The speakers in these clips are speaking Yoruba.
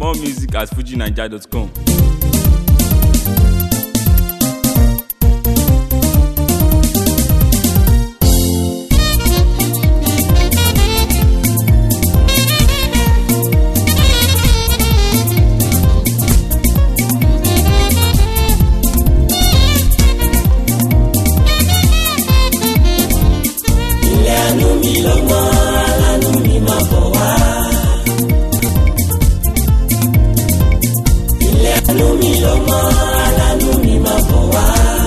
More music at fujinaija.com. ilé àánú mi ló mọ aláàánú mi máa bọ̀ wá. ilé àánú mi ló mọ aláàánú mi máa bọ̀ wá.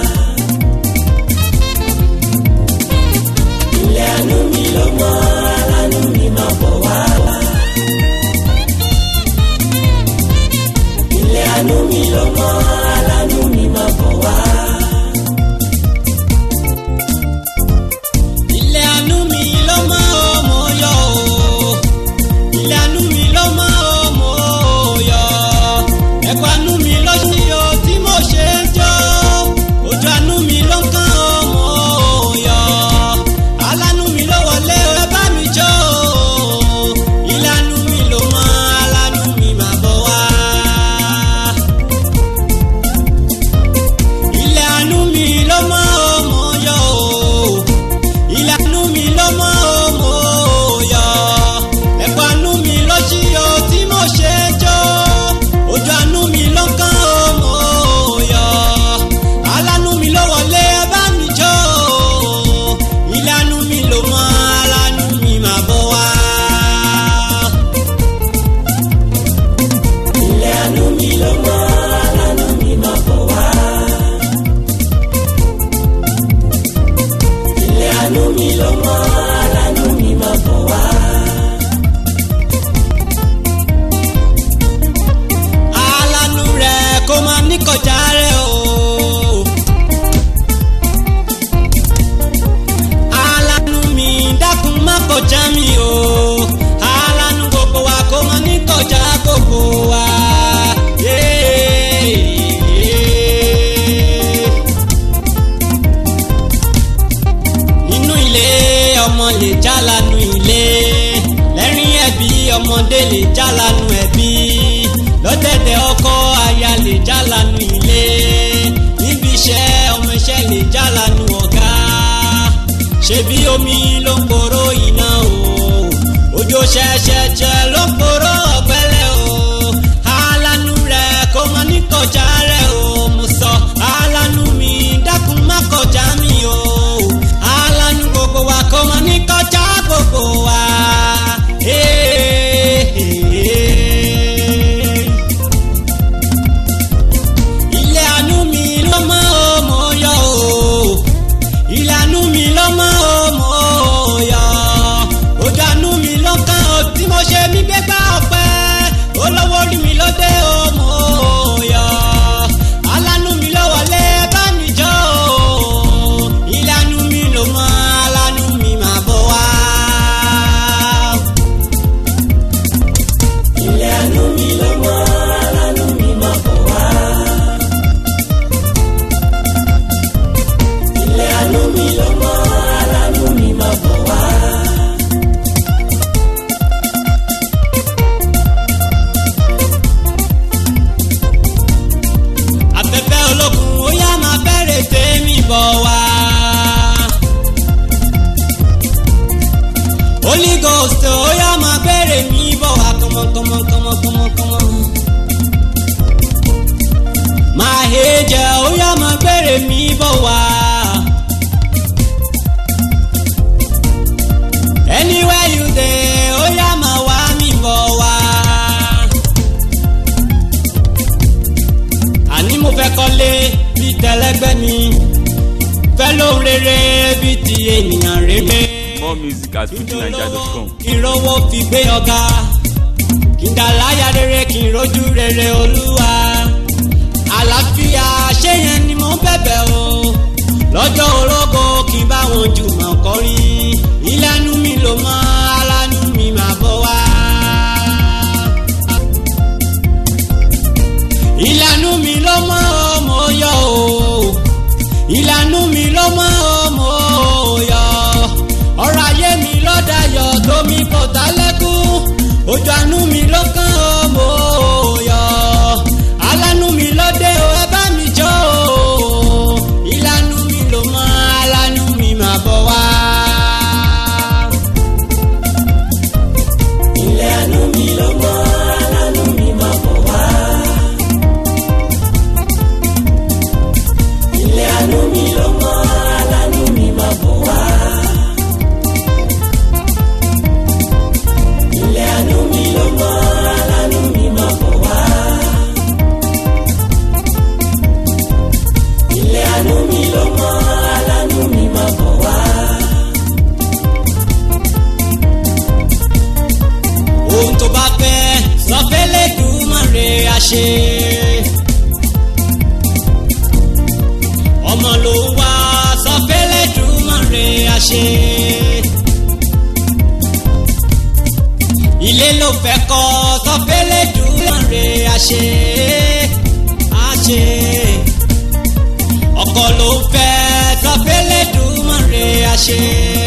ilé àánú mi ló mọ aláàánú mi máa bọ̀ wá. ilé àánú mi ló mọ aláàánú mi máa bọ̀ wá. ilé àánú mi ló mọ ọmọ yọ o ilé àánú mi ló mọ ọmọ yọ ẹ̀kọ́ àánú mi ló ṣí o tí mo ṣe ń jó ojú àánú mi ló ń kán ọmọ yọ alánú mi ló wọlé ẹ bá mi jó o ilé àánú mi ló mọ alánú mi máa bọ̀ wá. ilé àánú mi ló mọ ọmọ yọ o ìlànà mi ló mọ òmò yọ ẹ̀kọ́ àánú mi ló ṣí o tí mo ṣe jó ojú àánú mi ló ń kán òmò yọ alánú mi ló wọlé ẹ bá mi jó ìlànà mi ló mọ alánú mi máa bọ̀ wá. ilé àánú mi ló mọ alánú mi máa bọ̀ wá. ilé àánú mi ló mọ alánú mi máa bọ̀ wá. alánú rẹ̀ kó máa ní kọjá rẹ̀ o. alánú mi dákun má kọjá mi o. alánú gbogbo wa kó máa ní kọjá gbogbo wa. Yeah. nínú ilé ọmọ lè jálanu ilé lẹ́rìn ẹ̀bí ọmọdé lè jálanu ẹ̀bí lọ́dẹ̀dẹ̀ ọkọ aya lè jálanu ilé níbi iṣẹ́ ọmọ iṣẹ́ lè jálanu ọ̀gá ṣebí omi ló ń poró iná o òjò ṣẹ̀ṣẹ̀ṣẹ̀ ló ń poró ọ̀gbẹ́lẹ̀ o alánú rẹ̀ kó mọ ní kọjá rẹ̀ o mo sọ alánú mi dákun má kọjá mi o alánú gbogbo wa kó mọ ní kọjá gbogbo wa. Hey, hey, hey ilé àánú mi ló mọ ọmọ yọ o ilé àánú mi ló mọ ọmọ yọ ojú àánú mi ló kàn ó tí mo ṣe mí gbégbá ọpẹ olówó rí mi ló dé ọmọ yọ alánú mi ló wọlé bá mi jọ o ilé àánú mi ló mọ alánú mi máa bọ̀ wá. ilé àánú mi ló mọ alánú mi máa bọ̀ wá. ilé àánú mi ló mọ alánú mi máa bọ̀ wá. afẹ́fẹ́ olókun ó yá máa bẹ̀rẹ̀ tèmi bọ̀ wá. Holy Ghost ó yá máa bẹ̀rẹ̀ mi bọ̀ wá kọ́mọkọ́mọkọ́mọkọ́mọkọ́mọ. máa hejẹ ó yá máa bẹ̀rẹ̀ mi bọ̀ wá. anywhere you dey ó yá máa wá mi bọ̀ wá. àní mo fẹ́ kọ́lé bíi tẹlẹgbẹ́ mi fẹ́ lóhun rere bíi ti ènìyàn rere. More music at fujinaija.com. kí n rówó fi gbé ọ̀gá kí n dà láyà rere kí n rojú rere olúwa àlàáfíà ṣé yẹn ni mo ń bẹ̀bẹ̀ o lọ́jọ́ orógo kí n bá wọn jùmọ̀ kọrin ìlànà mi ló mọ alánú mi máa bọ̀ wá. ìlànà mi ló mọ ọmọ yọ o ìlànà mi ló mọ ọmọ yọ ọ̀rọ̀ ayé mi lọ́dà yọ tómi kò tá lẹ́kún ojú àánú mi ló kàn ó mò àṣẹ. ọmọ ló ń wá sọ fẹ́lẹ́ dùnmọ̀rẹ́ àṣẹ. ilé ló fẹ́ kọ́ sọ fẹ́lẹ́ dùnmọ̀rẹ́ àṣẹ. àṣẹ. ọkọ ló ń fẹ́ sọ fẹ́lẹ́ dùnmọ̀rẹ́ àṣẹ.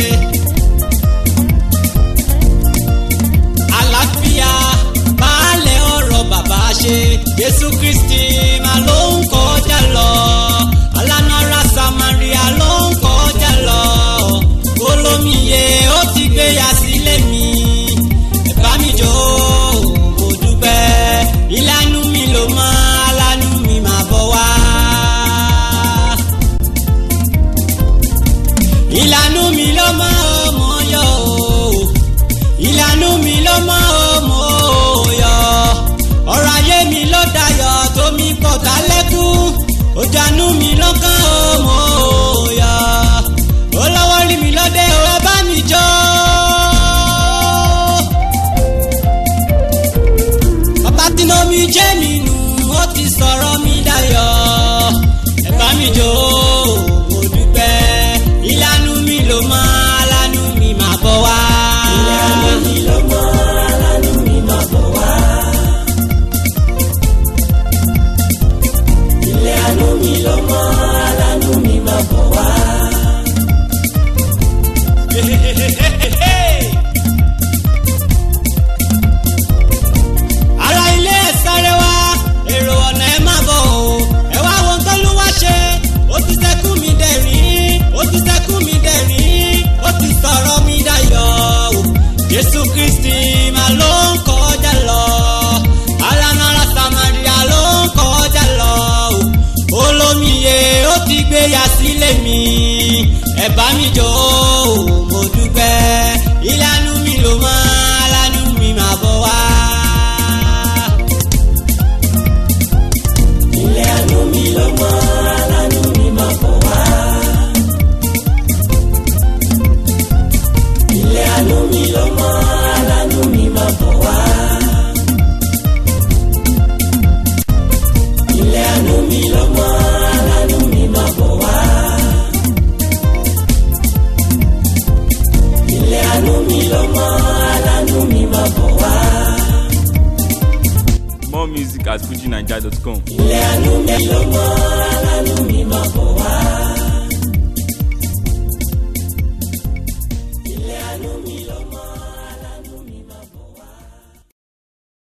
àlàáfíà baálẹ̀ ọ̀rọ̀ bàbá ṣe jésù kristi máa ló ń kọjá lọ alánara samaria ló ń kọjá lọ olómiye ó ti gbéya sílé mi ẹ bá mi jó mo dúpẹ́ ìlànà mi ló mọ alánú mi máa bọ̀ wá. ìlànà mi ló mọ ọmọ yọ o ìlànà mi ló mọ ọmọ òòyọ ọ̀rọ̀ ayé mi ló dayọ̀ tómi pọ̀ kálẹ́kùn òjànú mi ló kàn ọmọ òòyọ olówó rí mi lọ́dẹ ò bá mi jọ. bàbá tí mo mi jẹ́ mi nù ó ti sọ̀rọ̀ mi dayọ̀ ẹ bá mi jó mo dúpẹ́ ìlànà mi ló mọ alánú mi máa bọ̀ wá. ìlànà mi ló mọ alánú mi máa bọ̀ wá. ìlànà mi ló mọ alánú mi máa bọ̀ wá. ara ilé ẹ̀ sáré wá èrò ọ̀nà ẹ̀ má bọ̀ o ẹ wá wo nǹkan ló wá ṣe ó ti sẹ́kù mi dẹ̀rín ó ti sẹ́kù mi dẹ̀rín ó ti sọ̀rọ̀ mi dayọ̀ o jésù kristi máa ló ń kọjá lọ alanara samaria ló ń kọjá lọ o olómiye ó ti gbéya sílé mi ẹ bá mi jó o mo dúpẹ́ ìlànà mi ló máa alánú mi máa bọ̀ wá. ilé àánú mi ló mọ alánú mi máa bọ̀ wá. ilé àánú mi ló mọ alánú mi máa bọ̀ wá. ilé àánú mi ló mọ alánú mi máa bọ̀ wá. ilé àánú mi ló mọ alánú mi máa bọ̀ wá. More music at fujinaija.com. ilé àánú mi ló mọ